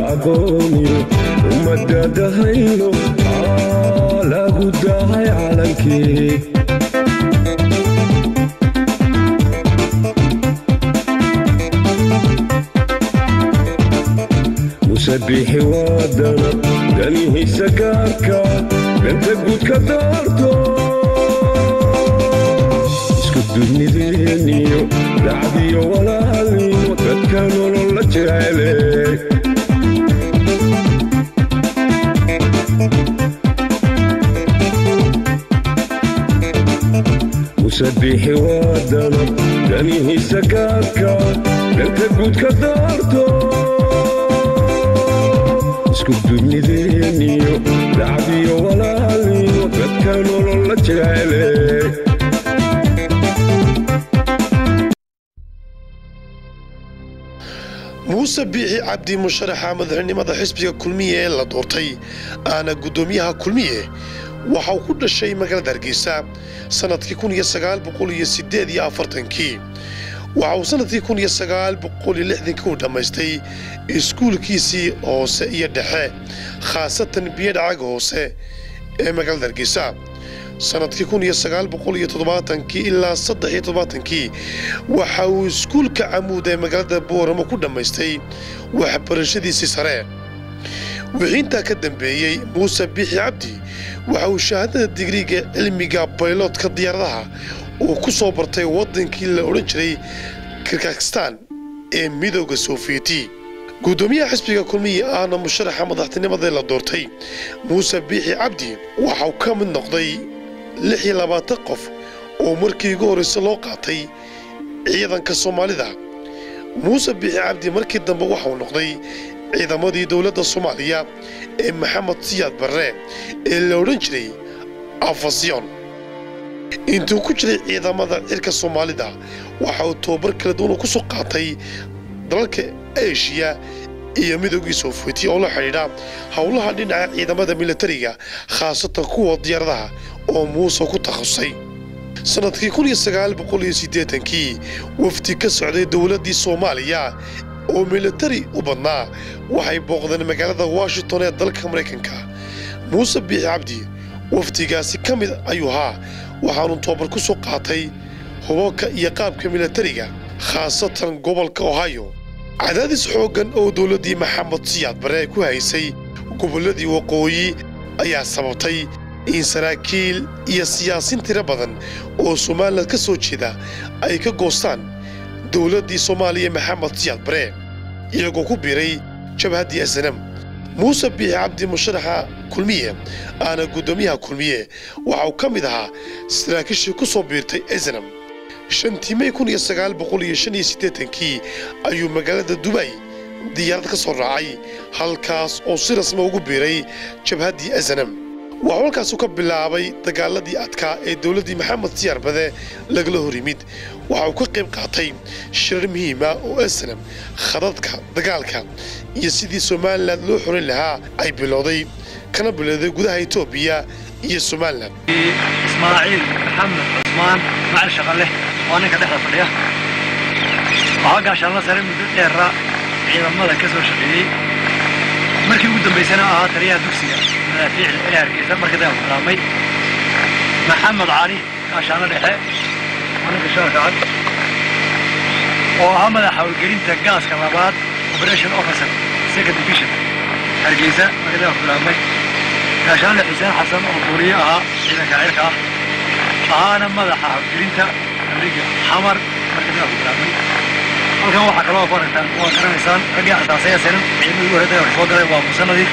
aqooniyo ummadadahayno lagu dahay calankii musabixi waadana danihiisa gaarka danta guud ka daarto isku dunideeniyo dacdiyo walaalnimo dadka nolol la jecele musabixi waadana danihiisa gaarka danta guud ka daarto isku dunideeniyo dacdiyo walaalnimo dadka nolol la jecele muuse biixi cabdi musharaxa madaxnimada xisbiga kulmiye ee la doortay aana guddoomiyaha kulmiye waxa uu ku dhashay magaalada hargeysa sannadkii kun iyo sagaal boqol iyo siddeed iyo afartankii waxa uu sannadkii kun iyo sagaal boqol iyo lixdankii u dhammaystay iskuulkiisii hoose iyo dhexe khaasatan biyadhacaga hoose ee magaalada hargeysa sannadkii kun iyo sagaal boqol iyo toddobaatankii ilaa saddex iyo toddobaatankii waxa uu iskuulka camuud ee magaalada booramo ku dhammaystay waxbarashadiisii sare wixii intaa ka dambeeyey muuse biixi cabdi waxa uu shahaadada digriga cilmiga bayloodka diyaaradaha uu ku soo bartay waddankii la odhan jiray kirkakistan ee midooda soofiyeti guddoomiyaha xisbiga kulmiyi ahna musharaxa madaxtinimada la doortay muuse biixi cabdi waxa uu ka mid noqday lix iyo labaatan qof oo markii ugu horraysa loo qaatay ciidanka soomaalida muuse biixi cabdi markii dambe waxauu noqday ciidamadii dowladda soomaaliya ee maxamed siyaad barre ee la odhan jiray afasyon intuu ku jiray ciidamada cirka soomaalida waxa uu tobabar kala duwan ku soo qaatay dalalka eshiya iyo midoogii soofiyeti oo la xidhiidha howlaha dhinaca ciidamada militariga khaasatan kuwa diyaaradaha oo muuse ku takhasusay sannadkii kun iyo sagaal boqol iyo siddeetankii wafdi ka socday dowladdii soomaaliya oo militari u badnaa waxay booqdeen magaalada washington ee dalka maraykanka muuse biixi cabdi wafdigaasi ka mid ayuu ahaa waxaanu tobabar ku soo qaatay hubabka iyo qaabka militariga khaasatan gobolka ohio cadaadis xooggan oo dowladdii maxamed siyaad bare ku haysay gobolladii waqooyi ayaa sababtay in saraakiil iyo siyaasiin tiro badan oo somalilan ka soo jeeda ay ka goostaan dowladdii soomaaliya maxamed siyaad bare iyagoo ku biiray jabhaddii asanam muuse biixi cabdi musharaxa kulmiye aana guddoomiyaha kulmiye waxa uu ka mid ahaa saraakiishii ku soo biirtay asanam shantii may kun iyo sagaal boqol iyo shan iyo siddeetankii ayuu magaalada dubay diyaarad ka soo raacay halkaas oo si rasma ugu biiray jabhaddii asanam waxuu halkaasu ka bilaabay dagaaladii adkaa ee dowladdii maxamed siyaar bade lagala hor yimid waxa uu ka qayb qaatay shirar muhiima oo asanam khadadka dagaalka iyo sidii somalilan loo xorin lahaa ay bilowday kana bilowday gudaha etoobiya iyo somalilan ismaaciil maxamed cusmaan macali shaqale waa ninka dhexda fadhiya waxaa gaashaanla sare muddo dheera ciidamada ka soo shaqeeyey markii ugu dambaysana ahaa taliyaha dugsiga madaafiicda ee hargeysa markii dagaalku bilaabmay maxamed cali gaashaanla dhexe waa ninka shaarka cad oo ahaa madaxa howlgelinta gaaska labaad operation officer second division hargeysa markii dagaalku bilaabmay gaashaanle xuseen xasan oo booliye ahaa ciidanka cirka ah ahaana madaxa howlgelinta amriga xamar markii dagaalku bilaabmay halkan waxaa kaloo baragtaan waa garanaysaan raggii asaasay asanan ciidamadii ugu horreeyay dagaalka soo galay waa muuse nadiif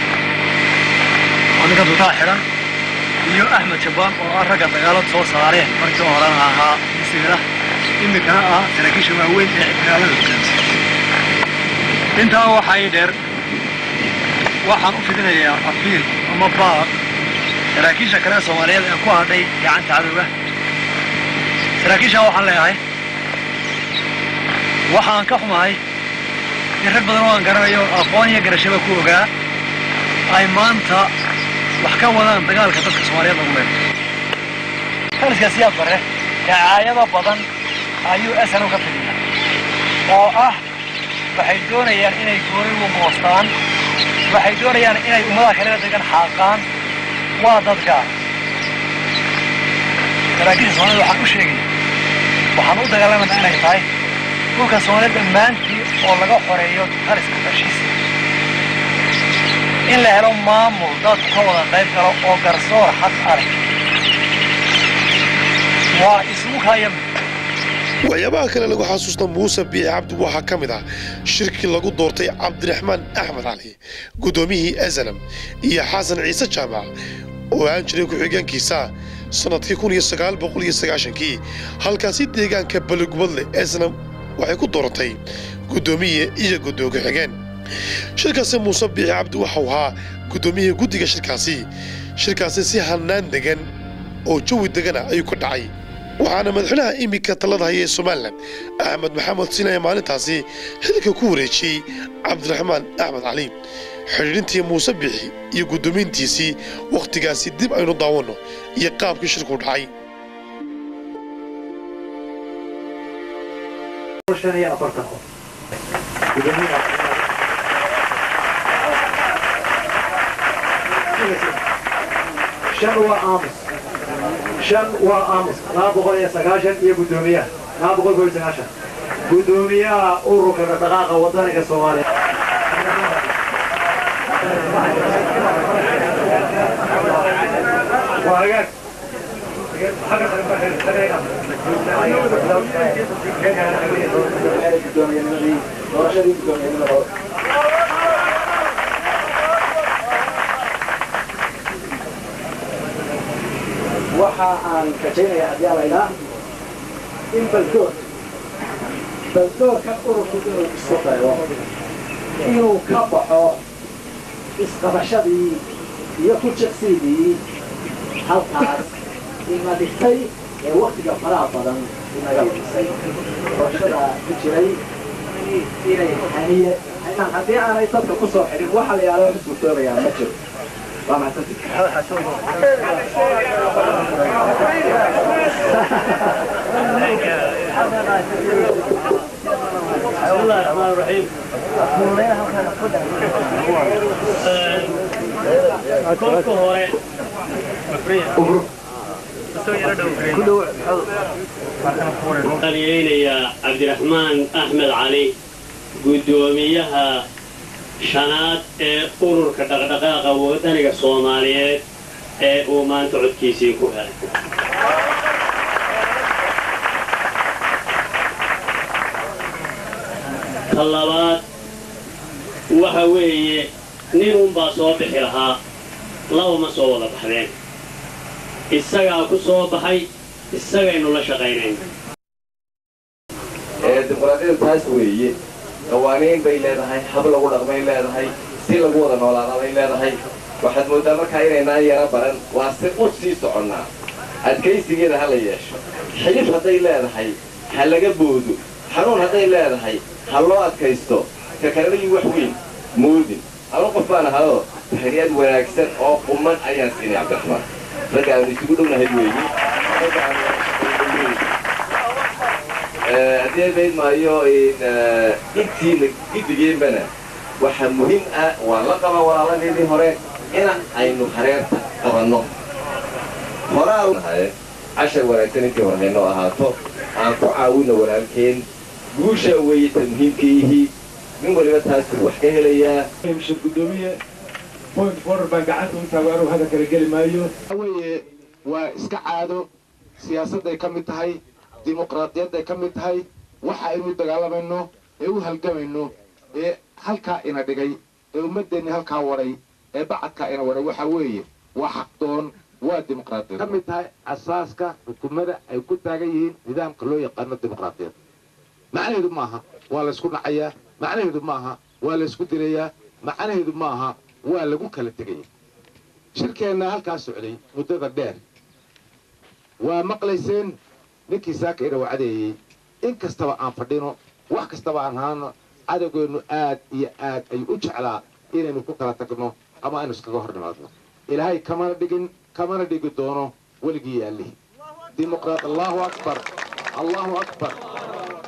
oo ninka dutaa xidhan iyo axmed jabaan oo ah ragga dagaalada soo saareen markii horena ahaa misigala iminkana ah saraakiisha waaweyn ee dagaalada hogaamisa intaa waxaa ii dheer waxaan u fidinayaa afiil ama baaq saraakiisha kale ee soomaaliyeed ee ku hadhay gacanta cadowga saraakiishaa waxaan leeyahay waxaan ka xumahay in rag badan oo aan garanayo aqoon iyo garashaba ku ogaa ay maanta wax ka wadaan dagaalka dadka soomaaliyeed lagu leedo taliska siyaad bare dacaayado badan ayuu asanu ka fidiyaa oo ah waxay doonayaan inay goori u goostaan waxay doonayaan inay ummadaha kale degan xaaqaan waa dadka saraakiisha soomaalida waxaan u sheegaya waxaan u dagaalamayna inay tahay dhulka soomaalida dhammaantii oo laga xoreeyo taliska fashiista in la helo maamul dadku ka wada qayb galo oo garsoor xaq arag waa isugu kaayami waxyaabaha kale lagu xasuusta muuse biixi cabdi waxaa ka mid ah shirkii lagu doortay cabdiraxmaan axmed cali guddoomiyihii asanam iyo xasan ciise jaamac oo aan jiray ku-xigeenkiisa sannadkii kun iyo sagaal boqol iyo sagaashankii halkaasi deegaanka baligubadle asanam waxay ku dooratay guddoomiye iyo guddoomiye ku-xigeen shirkaasi muuse biixi cabdi waxau ahaa guddoomiyihii guddiga shirkaasi shirkaasi si hannaan degan oo jawi degana ayuu ka dhacay waxaana madaxweynaha iminka talada haya ee somalilan axmed maxamed sinaya maalintaasi xilka ku wareejiyey cabdiraxmaan axmed cali xidhiidhintii muuse biixi iyo guddoomiyntiisii wakhtigaasi dib aynu daawanno iyo qaabkii shirku dhacay shan waa aamus shan waa aamus laba boqol iyo sagaashan iyo guddoomiyaha laba boqol kob iyo sagaashan guddoomiyaha ururka dhaqdhaqaaqa wadaniga soomaaliya waa hagaag waxa aan rajaynayaa haddii alaydhaa in baldoor baldoorkan ururku inuu isu dayo inuu ka baxo isqabashadii iyo ku jiqsiidii halkaas ina dhigtay ee waktiga faraha badan inaga lumisay doorashada ku jiray inay haniye haddii aanay dadka ku soo xidhin waxa la yidhahdo xisbutoobayaa ma jiro waa mahadsantihi بسم الله الرحمن الرحيم kolka hore qaliyeynayaa cabdiraxmaan axmed cali guddoomiyaha shanaad ee ururka dhaqdhaqaaqa wadaniga soomaaliyeed ee uu maanta codkiisii ku helay ta labaad waxa weeye nin unbaa soo bixi lahaa laba ma soo wada baxdeen isagaa ku soo baxay isagaynu la shaqaynayna dimuqraadiyadu taas weeye qawaaniin bay leedahay hab lagu dhaqmay leedahay si lagu wada noolaada bay leedahay waxaad mooddaa markaa inaynaan yaro baran waa si u sii soconnaa adkaysigeeda ha la yeesho xidhif hadday leedahay ha laga boodo xanuun hadday leedahay ha loo adkaysto ka kalelayi wax weyn moodin ama qof baan ahadoo xidhiyaad wanaagsan oo quman ayaan siinay cabdiraxmaan ragga aanu isugu dhownahay weeye haddii bayd maayo intiina gidigeenbana waxaa muhiim ah waa la qaba walaaladeedii hore in aynu hareerta qabanno horaa cashar wanaagsan intii hore haynoo ahaato aan ku caawinno walaalkeen guushaa weeye ta muhiimkaihii nin waliba taasuu wax ka helayaa shir guddoomiye point forer baan gacanta u taago anuu hadda kala geli maayo weye waa iska caado siyaasadday ka mid tahay dimuqraadiyadday ka mid tahay waxa aynu dagaalamayno ee u halgamayno ee halkaa ina dhigay ee ummaddeenni halkaa wadhay ee bacadkaa ina wadhay waxa weeye waa xaqdoon waa dimuqraadiyad ka mid tahay asaaska xukuumada ay ku taagan yihiin nidaamka loo yaqaano dimuqraadiyad macnaheedu maaha waa laysku dhacayaa macnaheedu maaha waa laysku dilayaa macnaheedu maaha waa lagu kala tegaya shirkeenna halkaa socday muddada dheer waa maqlayseen ninkii saaka ina wacdeeyey in kastaba aan fadhino wax kastaba aan haano cadowgeennu aad iyo aad ayuu u jeclaa inaynu ku kala tagno ama aynu iskaga hor nimaadno ilaahay kamana dhigin kamana dhigi doono weligii yaallih dimuqraad allahu akbar allahu akbar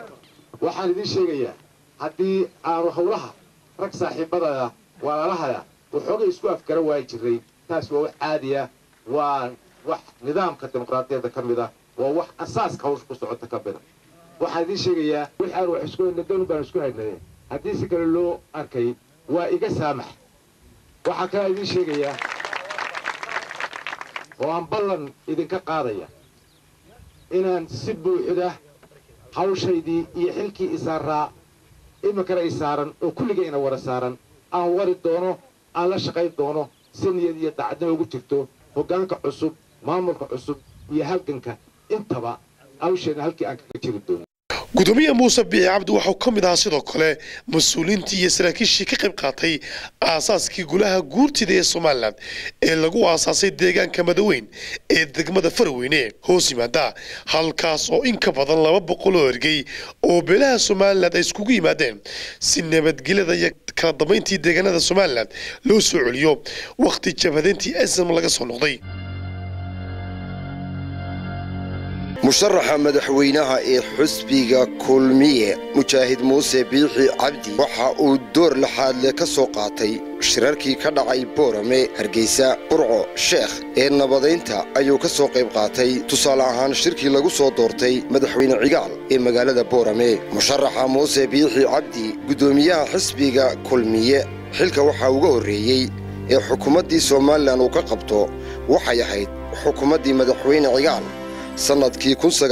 waxaan idiin sheegayaa haddii aanu howlaha rag saaxiibadaya walaalahaya waxoogay isku afgara waayi jiray taas waa wax caadi ah waa wax nidaamka dimuqraadiyadda ka mid ah waa wax asaaska hawsha ku socota ka mida waxaan idiin sheegayaa wixii aan wax isku hayna doon baan isku haynay haddii si kale loo arkay waa iga saamax waxaa kalaa idiin sheegayaa oo aan ballan idinka qaadaya inaan si buuxda hawshaydii iyo xilkii isaaraa iminkana i saaran oo kulligayna wada saaran aan wari doono aan la shaqayn doono si niyad iyo dacadnimo ugu jirto hoggaanka cusub maamulka cusub iyo halganka intaba hawsheenna halkii aan kaga jiri doono gudoomiye muuse biixi cabdi waxau ka mid ahaa sidoo kale mas-uuliintii iyo saraakiishii ka qayb qaatay aasaaskii golaha guurtida ee somalilan ee lagu aasaasay deegaanka madaweyn ee degmada faraweyne hoos yimaada halkaas oo in ka badan laba boqol oo ergey oo beelaha somalilan ay iskugu yimaadeen si nabadgelyada iyo kala dambayntii deegaanada somalilan loo soo celiyo wakhti jabhadeyntii asam laga soo noqday musharaxa madaxweynaha ee xusbiga kulmiye mujaahid muuse biixi cabdi waxa uu door laxaadle ka soo qaatay shirarkii ka dhacay boorame hargeysa burco sheekh ee nabadaynta ayuu ka soo qayb qaatay tusaale ahaan shirkii lagu soo doortay madaxweyne cigaal ee magaalada boorame musharaxa muuse biixi cabdi guddoomiyaha xisbiga kulmiye xilka waxaa uga horreeyey ee xukuumaddii somalilan uu ka qabto waxay ahayd xukuumaddii madaxweyne cigaal sannadkii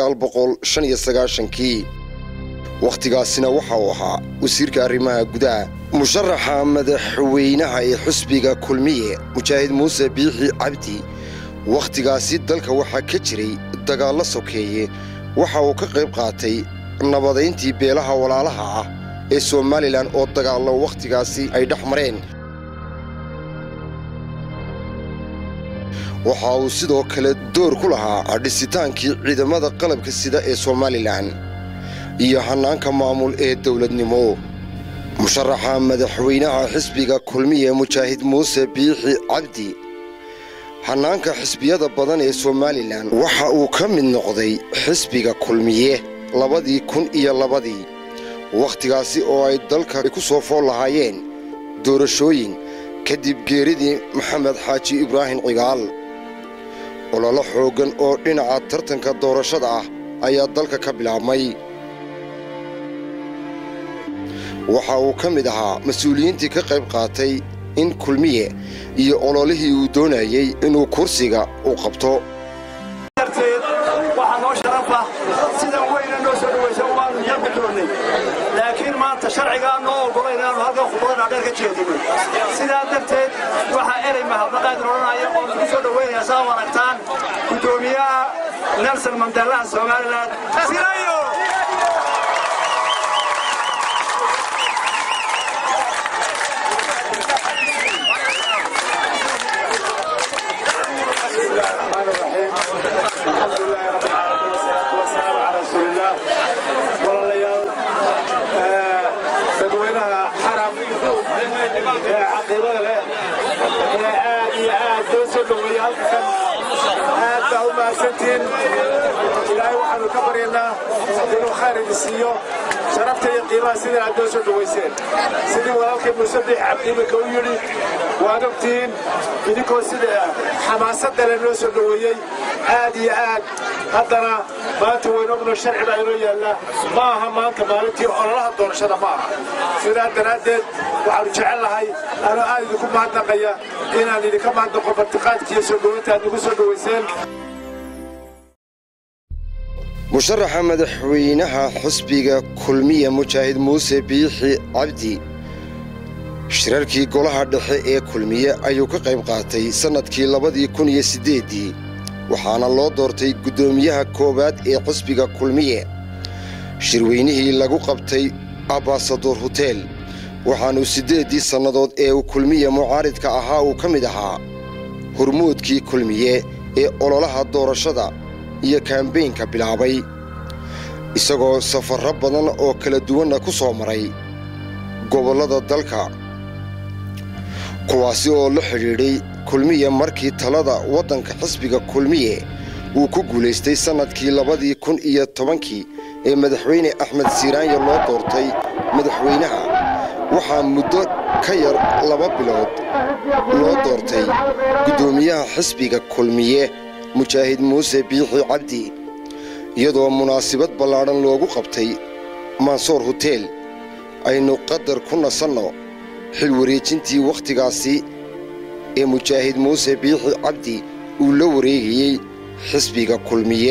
kii wakhtigaasina waxa uu ahaa wasiirka arrimaha gudaha musharaxa madaxweynaha ee xusbiga kulmiye mujaahid muuse biixi cabdi wakhtigaasi dalka waxaa ka jiray dagaallo sokeeye waxa uu ka qayb qaatay nabadayntii beelaha walaalaha ah ee somalilan oo dagaallo wakhtigaasi ay dhex mareen waxa uu sidoo kale door ku lahaa dhisitaankii ciidamada qalabka sida ee somalilan iyo hannaanka maamul ee dowladnimo musharaxa madaxweynaha xisbiga kulmiye mujaahid muuse biixi cabdi hannaanka xisbiyada badan ee somalilan waxa uu ka mid noqday xisbiga kulmiye labadii kun iyo labadii wakhtigaasi oo ay dalka ku soo fool lahaayeen doorashooyin kadib geeridii maxamed xaaji ibraahim cigaal ololo xooggan oo dhinaca tartanka doorashada ah ayaa dalka ka bilaabmay waxa uu ka mid ahaa mas-uuliyiintii ka qayb qaatay in kulmiye iyo ololihii uu doonayey inuu kursiga u qabto waxaa noo sharafa sidan weyna noo soo dhawaysa waanu yadda doonnay laakiin maanta sharcigaa noo ogolayn inaanu halkan khudbada dhaadheer ka jeedino sidaa darteed waxaa erey mahadnaqaadin odhanaya oo lagu soo dhowaynaya saa u aragtaan guddoomiyaha nelson mandelaha somalilan sirayo dadweynaha xarab ee caqiibada leh ee aad iyo aad loo soo dhoweeyey halkan aad baa u mahadsantiin ilaahay waxaanu ka baryaynaa inuu khayr idin siiyo sharafta iyo qiimaha sidii aad noo soo dhowayseen sidii walaalkay muuse biix cabdi iminka u yidhi waad ogtihiin idinkoo sida xamaasadda leh noo soo dhoweeyey aad iyo aad haddana maanta waynu ogno sharci baa inoo yaallaa ma aha maanta maalintii ololaha doorashada ma aha sidaa daraaddeed waxaanu jecel lahay anoo aad idinku mahadnaqaya inaan idinka mahadnaqo bartiqaadkiiyo soo dhowaynta aad nagu soo dhowayseen musharaxa madaxweynaha xusbiga kulmiye mujaahid muuse biixi cabdi shirarkii golaha dhexe ee kulmiye ayuu ka qayb qaatay sannadkii labadii kun iyo siddeeddii waxaana loo doortay guddoomiyaha koowaad ee xusbiga kulmiye shirweynihii lagu qabtay abbasadoor huteel waxaanuu siddeeddii sannadood ee uu kulmiye mucaaridka ahaa uu ka mid ahaa hormuudkii kulmiye ee ololaha doorashada iyo kaambeynka bilaabay isagoo safarro badan oo kala duwanna ku soo maray gobollada dalka kuwaasi oo la xidhiidhay kulmiye markii talada waddanka xisbiga kulmiye uu ku guulaystay sannadkii labadii kun iyo tobankii ee madaxweyne axmed siiraanya loo doortay madaxweynaha waxaa muddo ka yar laba bilood loo doortay guddoomiyaha xisbiga kulmiye mujaahid muuse biixi cabdi iyadoo munaasabad ballaadhan loogu qabtay mansoor hoteel aynu qadar ku nasanno xil wareejintii wakhtigaasi ee mujaahid muuse biixi cabdi uu la wareegayey xisbiga kulmiye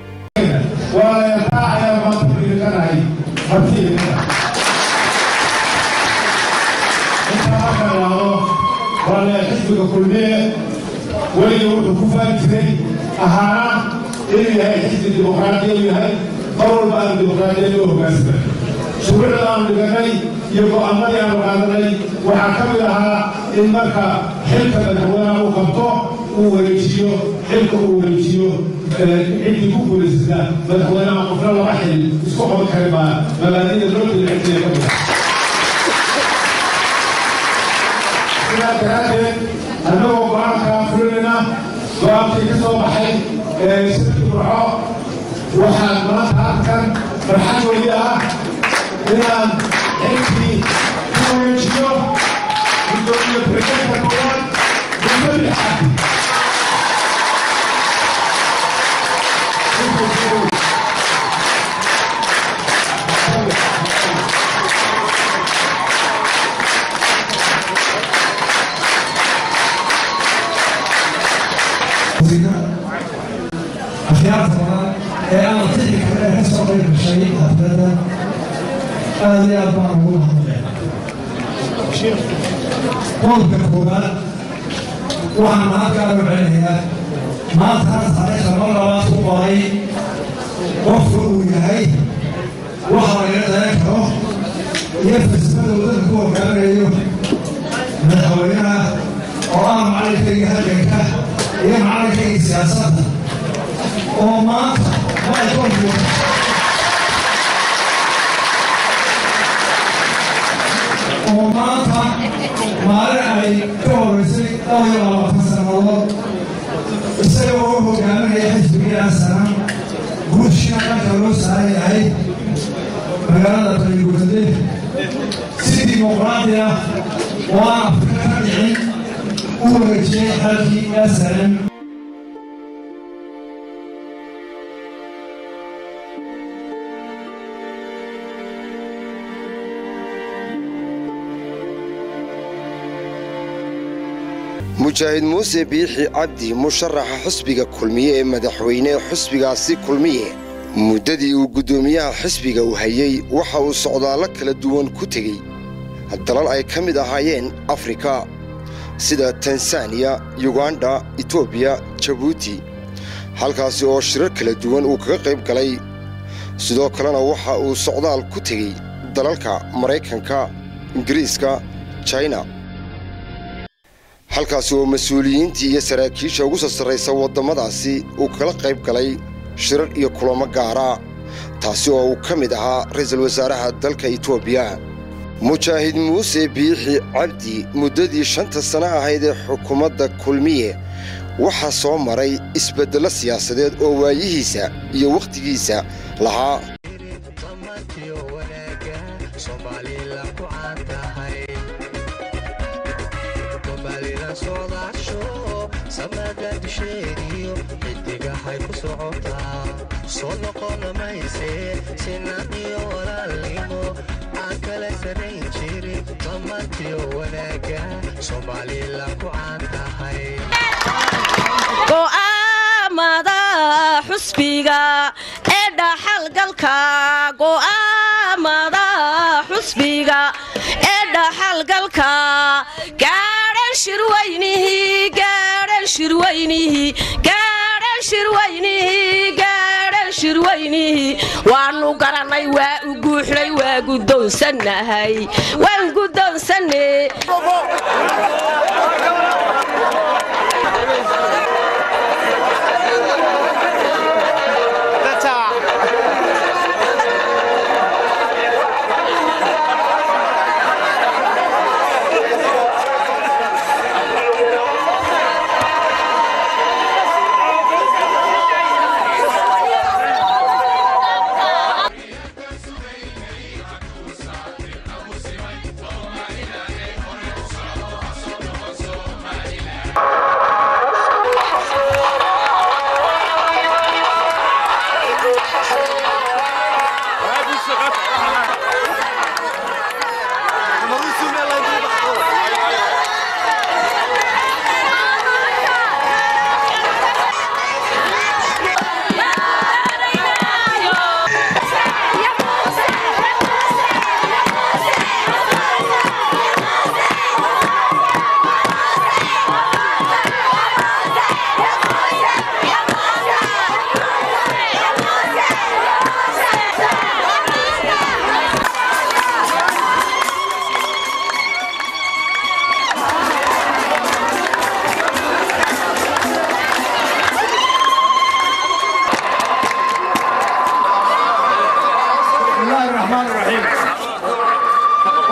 xisbiga kulmiye weliga wuxuu ku faari jiray ahaana inuu yahay xisbi dimuqraadiya u yahay mar walba aanu dimuqraadiya loo hogaansamay shuruucda aanu dhiganay iyo go'aamadii aanu qaadanay waxaa ka mid ahaa in marka xilka madaxweynaha uu qabto uu wareejiyo xilka uu wareejiyo ciddii ku guulaysata madaxweynaha qofna laba xil isku qaban kari maa mabaadida loo dilcitiya ka mid sidaa daraaddeed annagoo go-aankaa fulinayna go-aankii ka soo baxay sirkii burco waxaan maanta halkan farxad weli ah inaan xilkii ku wareejiyo gudoomiye presidenta koowaad gudmadi xaadi akhyaarta badan ee aan tixi kale ka soo qayb gashay xafladda aad iyo aad baan ugu mahadnaqay qodobka koowaad waxaan mahadkaa u celinayaa maanta hal taariikhda mar labaad ku qoray qofka uu yahay waxa laga dayan karo iyo falsafada waddanka ku hogaaminayo madaxweynaha oo ah macalinkayga halganka iyo macalinkayga siyaasadda oo maanta maaykoonku oo maanta maalin ay ka horeysay dhowr iyo labaatan sannadood isaga oo hogaaminaya xisbigiiaa sanan guushina dhanka loo saaran yahay magaalada baligurade si dimuqraadi ah oo aan afrika ka dhicin u wareejiyey xalkii asanan mujaahid muuse biixi cabdi musharaxa xisbiga kulmiye ee madaxweyne xisbigaasi kulmiye muddadii uu guddoomiyaha xisbiga u hayey waxa uu socdaallo kala duwan ku tegey dalal ay ka mid ahaayeen afrika sida tansaaniya yuganda etoobiya jabuuti halkaasi oo shirar kala duwan uu kaga qayb galay sidoo kalena waxa uu socdaal ku tegey dalalka maraykanka ingiriiska jina halkaasi oo mas-uuliyiintii iyo saraakiisha ugu soo sarraysa waddamadaasi uu kala qayb galay shirar iyo kulamo gaara taasi oo uu ka mid ahaa ra'iisul wasaaraha dalka etoobiya mujaahid muuse biixi cabdi muddadii shanta sano ahayd ee xukuumadda kulmiye waxaa soo maray isbeddello siyaasadeed oo waayihiisa iyo wakhtigiisa lahaa xidigahay ku socotaa soo noqona mayse sinan iyo walaalnimo aan kala sarayn jirin dhammaantiyo wanaaga soomaalila ku caan tahay go'aamada xusbiga ee dhaxalgalka go'aamada xusbiga ee dhaxalgalka gaadhan shirweynihii gaadhan shirweynihii gaadhan shirweynihii gaadhan shirweynihii waanu garannay waa u guuxnay waa guddoonsannahay waan guddoonsanne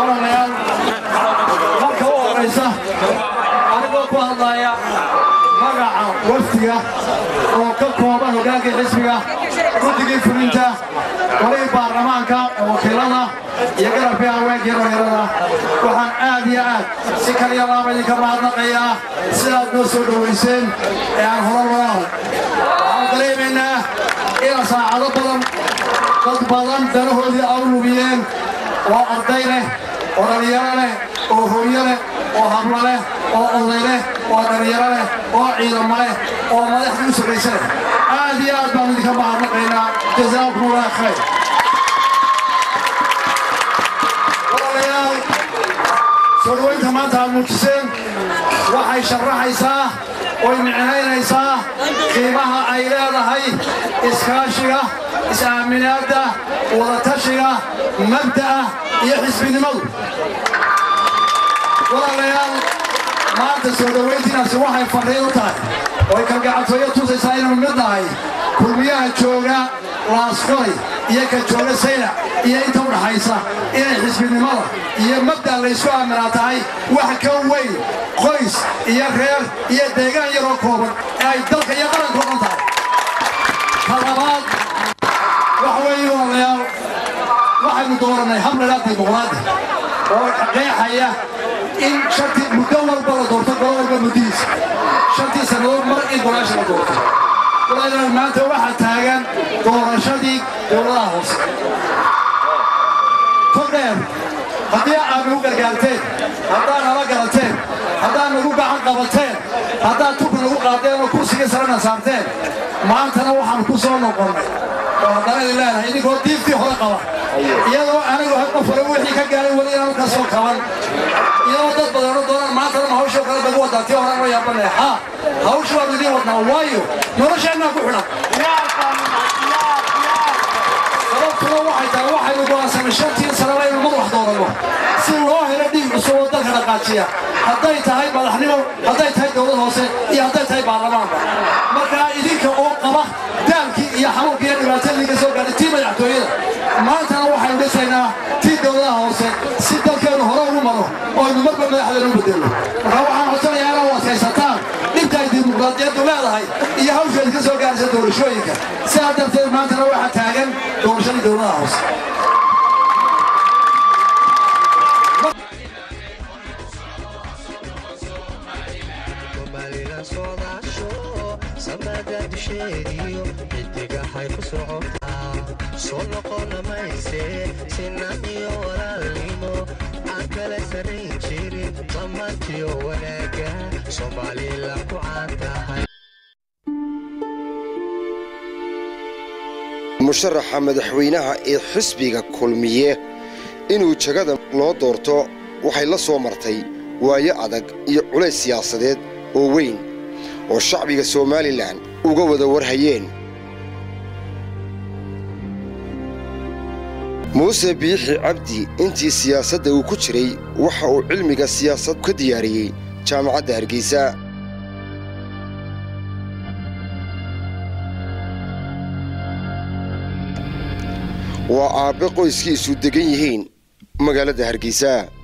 walaalayaal marka u horaysa anigoo ku hadlaya magaca wafdiga oo ka kooban hogaankii xisbiga guddigii fulinta warihii baarlamaanka wakiilada iyo garabkii haweenkii dhalinyarada waxaan aad iyo aad si kaliya laaba idinka mahadnaqayaa sidaad noo soo dhowayseen ee aan horar walaal waxaan dareemaynaa ina saacado badan dad badan danahoodii au lubiyeen oo arday leh oo dhallinyaro leh oo hooyo leh oo hablo leh oo oday leh oo dhallinyaro leh oo ciidamo leh oo madaxdii u sarraysa leh aad iyo aad baan idinka mahadnaqaynaa jazaakum allah khayr walaalayaal soo dhowaynta maanta aad muujiseen waxay sharaxaysaa oy micnaynaysaa qiimaha ay leedahay iskaashiga is-aaminaadda wadatashiga mabda'a iyo xisbinimadu walaalayaal maanta soo dhowayntiinaasi waxay farriin u tahay oy kalgacantooyo tusaysaa inuu mid nahay kulmiyaha jooga laaskoy iyo ka jooga saylac iyo inta u dhaxaysa inay xisbinimada iyo mabda' laysku aaminaa tahay wax ka weyn qoys iyo reer iyo deegaan yaroo kooban ee ay dalka iyo qaranka o dhan tahay ka labaad wax weeye walaalayaal waxaynu doorannay habladhaa dimuqraadi oo qeexaya in shantii muddo walba la doorto golo walba muddihiisa shantii sannadood mar in golaasha la doorto walaalayaal maanta waxaa taagan doorashadii dowladaha hoose todheer haddii aad nagu gargaarteen haddaad nala garateen haddaad nagu gacan qabateen haddaad tuka nagu qaadeen oo kursiga sarena saarteen maantana waxaan ku soo noqonnay oo haddana idin leenahay idinkoo diiftii hore qaba iyadoo anigu qof hore wixii ka gaaray weli inaan ka soo kaban iyadoo dad badanoo doonaan maantana ma hawshoo kale bagu wadaa tii horaan la yaabanaya ha hawsha waanu idiin wadnaa waayo nolosheennaa ku xidhan sababtuna waxay tahay waxaynu go'aansanay shantii sanaba inuu madax dooranno si loo helo dhiig cusub oo dalka dhaqaajiya hadday tahay madaxnimo hadday tahay dowlad hoose iyo hadday tahay baarlamaanka markaa idinka oo qaba daalkii iyo xanuunkii iyo dhibaatadii ka soo gaadhay tii madaxtooyada maantana waxaynu dhisaynaa tii dowladaha hoose si dalkeennu hore ugu maro oo aynu marba madaxdeenu u bedelno markaa waxaan codsanayaa inaad u adkaysataan dhibta ay dimuqraadiyaddu leedahay iyo hawsheed ka soo gaaraysa doorashooyinka sidaa darteed maantana waxaa taagan doorashadii dowladaha hoose somalilan soodaasho samada dusheediyo xidigahay ku socotaa soo noqona mayse sinan iyo walaalnimo aan kala sarayn jirin dhammaantiyo wanaaga somalilan ku caan tahay musharaxa madaxweynaha ee xisbiga kulmiye inuu jagada loo doorto waxay la soo martay waayo adag iyo culays siyaasadeed oo weyn oo shacbiga somalilan uga wada warhayeen muuse biixi cabdi intii siyaasadda uu ku jiray waxa uu cilmiga siyaasad ka diyaariyey jaamacadda hargeysa waa aabbe qoyskiisu degan yihiin magaalada hargeysa